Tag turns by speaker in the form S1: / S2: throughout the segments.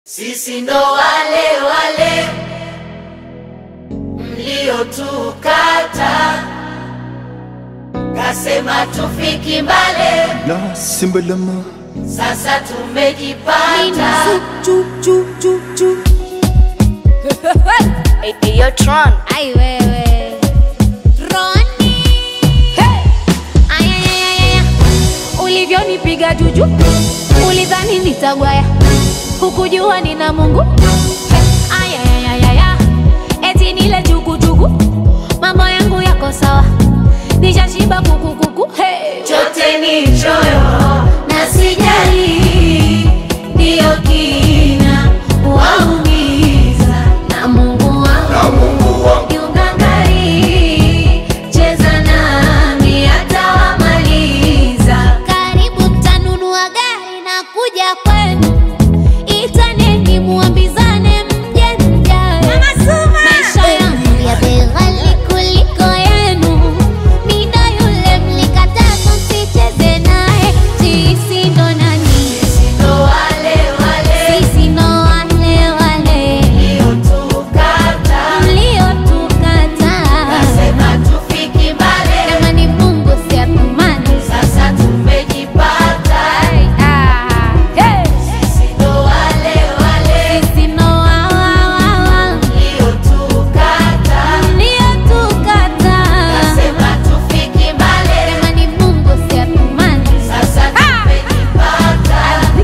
S1: Sisi ndo wale wale mliotukata, kasema tufiki mbale,
S2: La simbalama
S1: sasa tumejipata.
S3: Eyo Tron.
S4: Ai wewe Roni hey! Ayayayaya ulivyonipiga juju ulidhani nitagwaya hukujua nina Mungu hey! Ayayayaya eti nile jugujugu mambo yangu yako sawa nishashiba kukukuku hey!
S1: Chote ni choyo na sijali, ndiyo kina waumiza na Mungu wangu kiungangari, cheza nami atawamaliza.
S4: Karibu mtanunua gari na kuja kwenu, itaneni muambizane mje mjae. Maisha yangu ya bei ghali kuliko yenu, mida yule mlikataa tusicheze naye. Sisi ndo nani?
S1: Sisi ndo wale wale
S4: Sisi ndo wale wale
S1: mliotukata,
S4: mliotukataa.
S1: kasema tufiki mbali,
S4: Kama ni Mungu si atumani.
S1: sasa tumejipata.
S4: Ah, hey!
S1: Sisi ndo wale wale
S4: Sisi ndo wa- wa- wa- wa.
S1: mliotukata,
S4: Mliotukataa.
S1: kasema tufiki mbali,
S4: Kama ni Mungu si atumani.
S1: sasa tumejipata.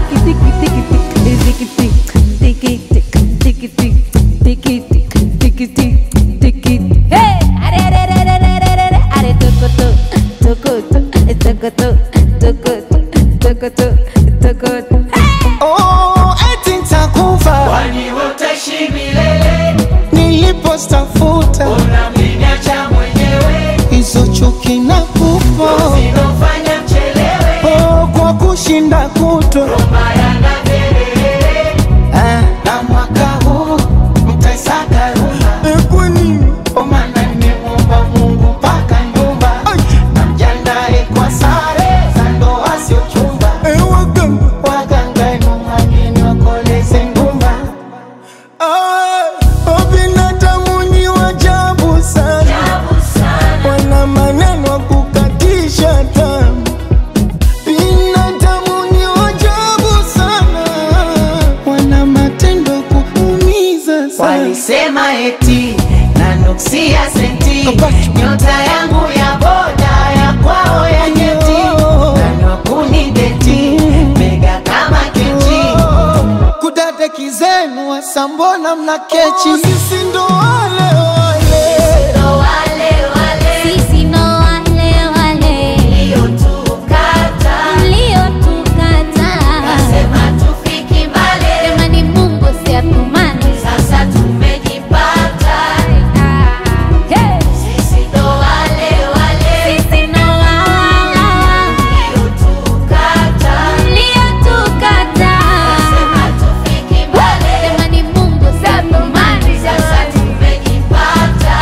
S4: Hey! Are, are, are, are, are, are, are, are, tokoto, tokoto, tokoto, tokoto, tokoto, tokoto.
S2: Oh, eti nitakufa
S1: Kwani utaishi milele,
S2: nilipostafuta
S1: unamniacha mwenyewe,
S2: hizo chuki na kufa
S1: zinofanya mchelewe,
S2: oh, kwa kushinda kutwa
S1: maya na vilele.
S2: ah, na mwaka huu mtaisaka rumba kwa nini
S1: Kwa maana nimemuomba Mungu mpaka nyumba, na mjandae kwa sare za ndoa sio chumba.
S2: Eh, waganga
S1: Waganga enu wageni wakoleze ngumba,
S2: ah, oh, binadamu ni wajabu sana
S1: ajabu sana.
S2: wana maneno ya kukatisha tamaa. Binadamu ni wajabu sana, wana matendo ya kuumiza sana.
S1: Walisema eti nanuksia senti, nyota yangu ya boda ya kwao ya nyeti, nanokuni deti mega kama kechi.
S2: Kudadeki zenu wasambona mna kechi, sisi ndo wale wale
S1: Ndo wale wale
S4: Sisi ndo wale wale
S1: mliotukata,
S4: mliotukataa.
S1: kasema tufiki mbali,
S4: Kama ni Mungu si atumani.
S1: sasa tumejipata.
S4: Ah, hey!
S1: Sisi ndo wale wale
S4: Sisi ndo wa- wa- wa-
S1: mliotukata,
S4: mliotukataa.
S1: kasema tufiki mbali,
S4: Kama ni Mungu si atumani.
S1: sasa tumejipata.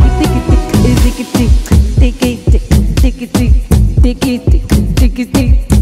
S4: Tiki tiki tiki tiki tiki tiki tiki tiki tiki tiki tiki